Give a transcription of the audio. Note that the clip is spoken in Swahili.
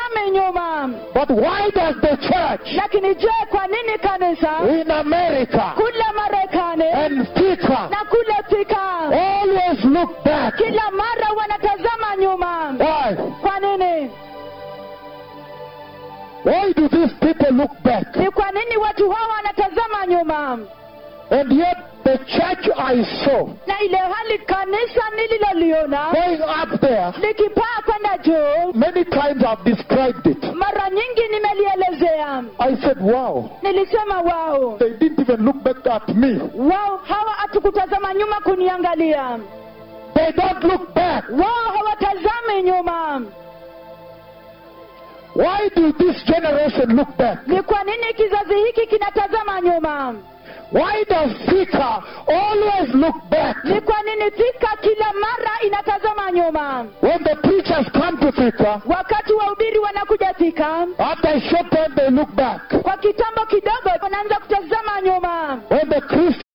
hawatazami nyuma But why does the church lakini je kwa nini kanisa in America kule marekani and Thika na kule thika always look back? kila mara wanatazama nyuma Why? kwa nini Why do these people look back? ni kwa nini watu hawa wanatazama nyuma And yet the church I saw na ile hali kanisa nililoliona going up there, likipaa kwenda juu many times I've described it. mara nyingi nimelielezea I said, wow, nilisema wao they didn't even look back at me. wao hawa hatukutazama nyuma kuniangalia They don't look back. wao hawatazami nyuma Why do this generation look back? ni kwa nini kizazi hiki kinatazama nyuma Why does Thika always look back? ni kwa nini thika kila mara inatazama nyuma When the preachers come to Thika, wakati wahubiri wanakuja thika after a short time they look back. kwa kitambo kidogo wanaanza kutazama nyuma When the Christians